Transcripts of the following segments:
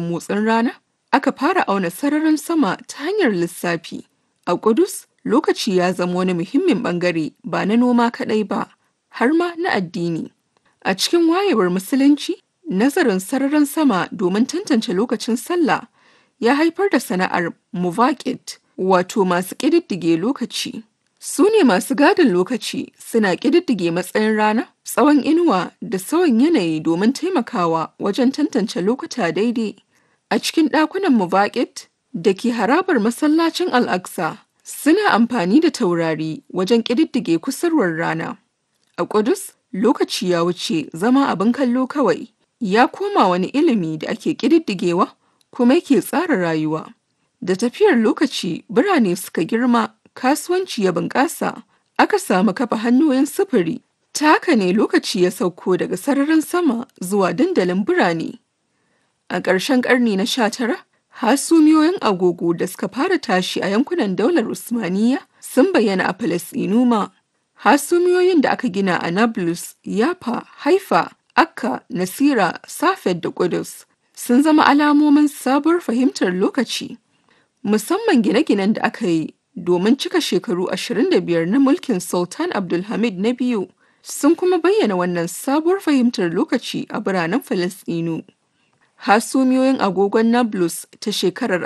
motsin rana, aka fara auna sararin sama ta hanyar lissafi. A Ƙudus, lokaci ya zama wani muhimmin ɓangare ba na noma kaɗai ba, har ma na addini. A cikin wayewar Musulunci, nazarin sararin sama domin tantance lokacin sallah ya haifar da sana'ar muvaƙit, wato masu ƙididdige lokaci. Su ne masu gadin lokaci suna ƙididdige matsayin rana, tsawon inuwa da sauyin yanayi domin taimakawa wajen tantance lokuta daidai. A cikin ɗakunan muvaƙit da ke harabar masallacin Al-Aqsa suna amfani da taurari wajen ƙididdige kusurwar rana. A Ƙudus, lokaci ya wuce zama abin kallo kawai, ya koma wani ilimi da ake ƙididdigewa kuma yake tsara rayuwa. Da tafiyar lokaci, birane suka girma, kasuwanci ya bunƙasa, aka samu kafa hanyoyin sufuri. Ta haka ne lokaci ya sauko daga sararin sama zuwa dandalin birane. A ƙarshen ƙarni na sha tara, hasumiyoyin agogo da suka fara tashi a yankunan daular Usmaniya sun bayyana a Falasɗinu ma. Hasumiyoyin da aka gina a Nablus, Yafa, Haifa, Akka, Nasira, Safed da Ƙudus sun zama alamomin sabuwar fahimtar lokaci. Musamman gine-ginen da aka yi domin cika shekaru 25 na mulkin Sultan Abdulhamid na biyu sun kuma bayyana wannan sabuwar fahimtar lokaci a biranen Falasɗinu. Hasumiyoyin agogon Nablus ta shekarar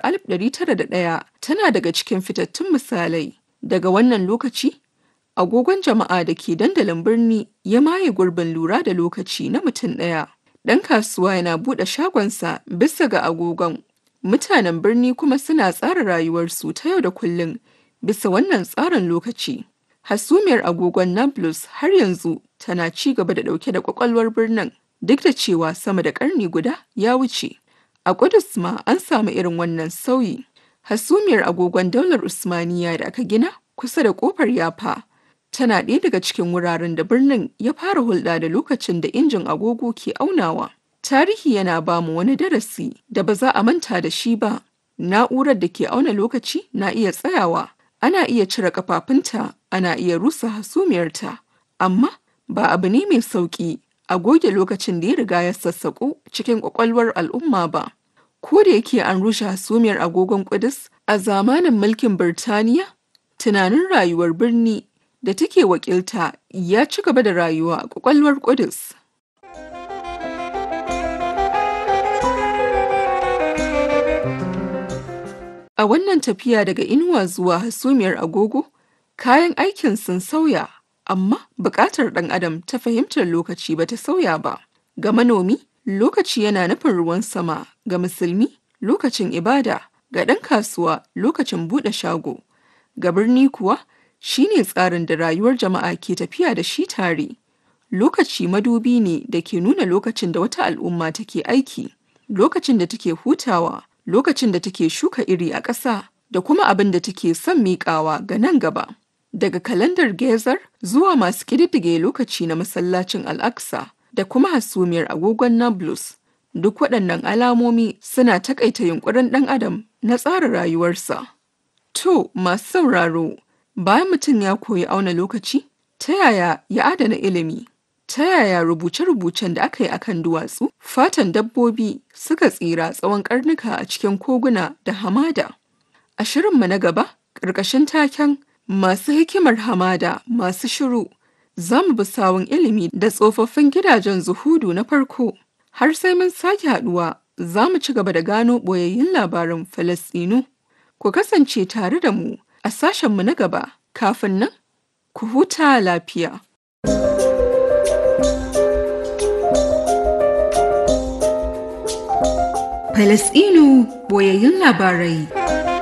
1901 tana daga cikin fitattun misalai. Daga wannan lokaci, agogon jama'a da ke dandalin birni ya maye gurbin lura da lokaci na mutum ɗaya. Ɗan kasuwa yana buɗe shagonsa bisa ga agogon. Mutanen birni kuma suna tsara rayuwarsu ta yau da kullum bisa wannan tsarin lokaci. Hasumiyar agogon Nablus har yanzu tana ci gaba da ɗauke da ƙwaƙwalwar birnin duk da cewa sama da ƙarni guda ya wuce. A Ƙudus ma an samu irin wannan sauyi. Hasumiyar agogon daular Usmaniya da aka gina kusa da ƙofar Yafa tana ɗaya daga cikin wuraren da birnin ya fara hulɗa da lokacin da injin agogo ke aunawa. Tarihi yana ba mu wani darasi da ba za a manta da shi ba. Na'urar da ke auna lokaci na iya tsayawa, ana iya cire kafafunta, ana iya rusa hasumiyarta, amma ba abu ne mai sauƙi a goge lokacin da ya riga ya sassaƙo cikin ƙwaƙwalwar al'umma ba. Ko da yake an rushe hasumiyar agogon Ƙudus a zamanin mulkin Birtaniya, tunanin rayuwar birni da take wakilta ya ci gaba da rayuwa a ƙwaƙwalwar Ƙudus. A wannan tafiya daga inuwa zuwa hasumiyar agogo, kayan aikin sun sauya, amma buƙatar ɗan adam ta fahimtar lokaci ba ta sauya ba. Ga manomi, lokaci yana nufin ruwan sama, ga musulmi, lokacin ibada, ga ɗan kasuwa, lokacin buɗe shago. Ga birni kuwa, shi ne tsarin da rayuwar jama'a ke tafiya da shi tare. Lokaci madubi ne da ke nuna lokacin da wata al'umma take aiki, lokacin da take hutawa, lokacin da take shuka iri a ƙasa, da kuma abin da take son miƙawa ga nan gaba. Daga kalandar Gezar zuwa masu ƙididdige lokaci na masallacin Al-Aqsa da kuma hasumiyar agogon Nablus, duk waɗannan alamomi suna taƙaita yunƙurin ɗan adam na tsara rayuwarsa. To, masu sauraro, bayan mutum ya koyi auna lokaci, ta yaya ya adana ilimi? Ta yaya rubuce-rubucen da aka yi akan duwatsu, fatan dabbobi suka tsira tsawon karnuka a cikin koguna da hamada? A shirinmu na gaba, ƙarƙashin taken masu hikimar hamada masu shiru, za mu bi sawun ilimi da tsofaffin gidajen zuhudu na farko. Har sai mun sake haɗuwa, za mu ci gaba da gano ɓoyayyun labaran Falasɗinu. Ku kasance tare da mu a sashenmu na gaba, kafin nan, ku huta lafiya. Falasɗinu boyayyun labarai.